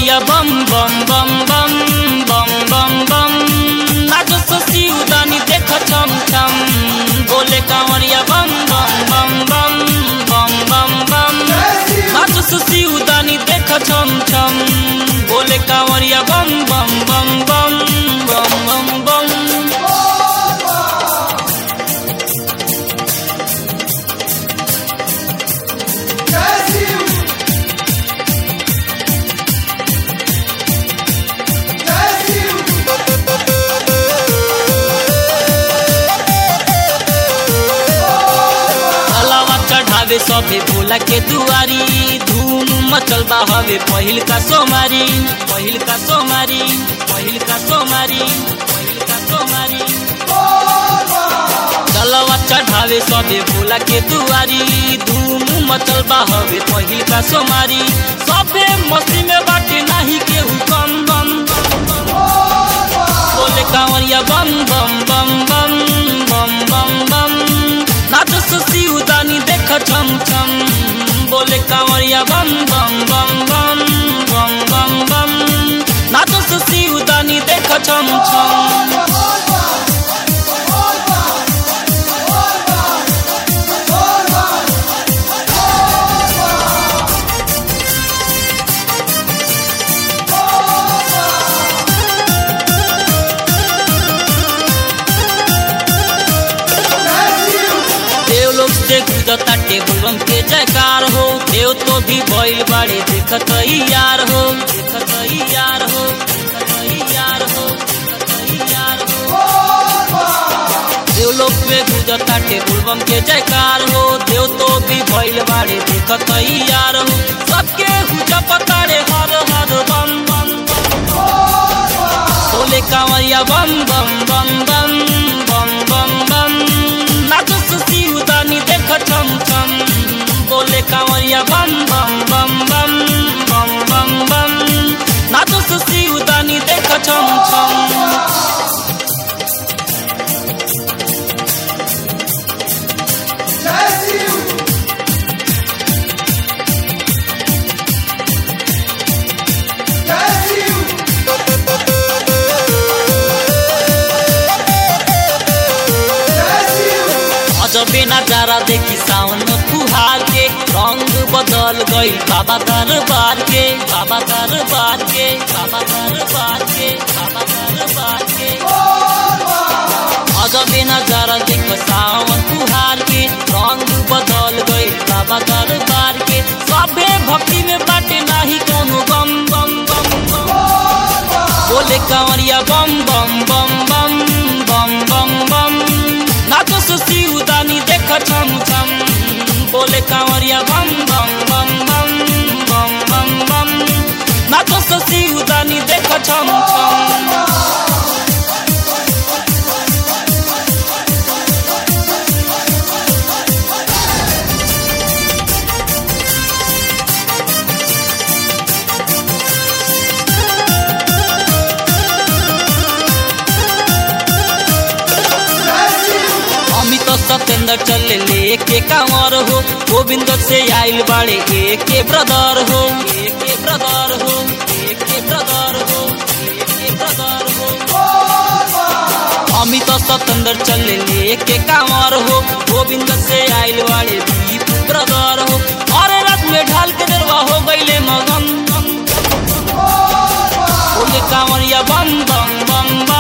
कांवरिया बम बम बम बम बम बम बम नाचो ससी उदानी देख छम छम बोले कांवरिया बम बम बम बम बम बम बम नाचो ससी उदानी देख छम छम बोले कांवरिया बम बम बम बम बम बम बम अलावा चढ़ावे सबे भोला के दुआरी धूम मचल बा हवे पहिल का सोमारी पहिल का सोमारी पहिल का सोमारी पहिल का सोमारी चलवा चढ़ावे सबे भोला के दुआरी धूम मचल बा हवे पहिल का सोमारी सबे मस्ती में बाटे नाही केहू कम बम बोले कांवरिया बम बम बम बम बम बम बम नाचो सुसी उदानी देख छम छम बोले कांवरिया बम बम बम बम बम बम बम नाचो सुसी उदानी देख छम छम देव लोग से गुजरता टेबुलम के जयकार हो देव तो भी भइल बाड़े देखत ही यार हो देखत ही यार हो देखत ही यार हो देखत ही यार हो देव लोग में गुजरता टेबुलम के जयकार हो देव तो भी भइल बाड़े देखत ही यार हो सबके हुजा पतारे हर हर बम बम बोले कांवरिया बम बम बम बम बम बम बम नाचो सुसी उदानी देख छम छम बोले कांवरिया बम बम बम बम बम बम बम नाचो सुसी उदानी देख छम छम अजबे नजारा देखी सावन में फुहार के रंग बदल गई बाबा दरबार के बाबा दरबार के बाबा दरबार के बाबा दरबार के अजबे नजारा देख सावन फुहार के रंग बदल गई बाबा दरबार के सबे भक्ति में बाटे नाही कोनो बम बम बम बम बोले कांवरिया बम बम बम बम बम बम बम नाचो सुसी उदानी देख छम छम बोले कांवरिया बम बम बम बम बम बम बम नाचो सुसी उदानी देख छम छम अमित सत्येंद्र चले लेके कांवर हो गोविंद से आइल बाड़े एक के ब्रदर हो एक के ब्रदर हो एक के ब्रदर हो एक के ब्रदर हो अमित सत्येंद्र चले लेके कांवर हो गोविंद से आइल बाड़े दीप ब्रदर हो और रात में ढाल के दरवा हो गईले मगन बोले कांवरिया बम बम बम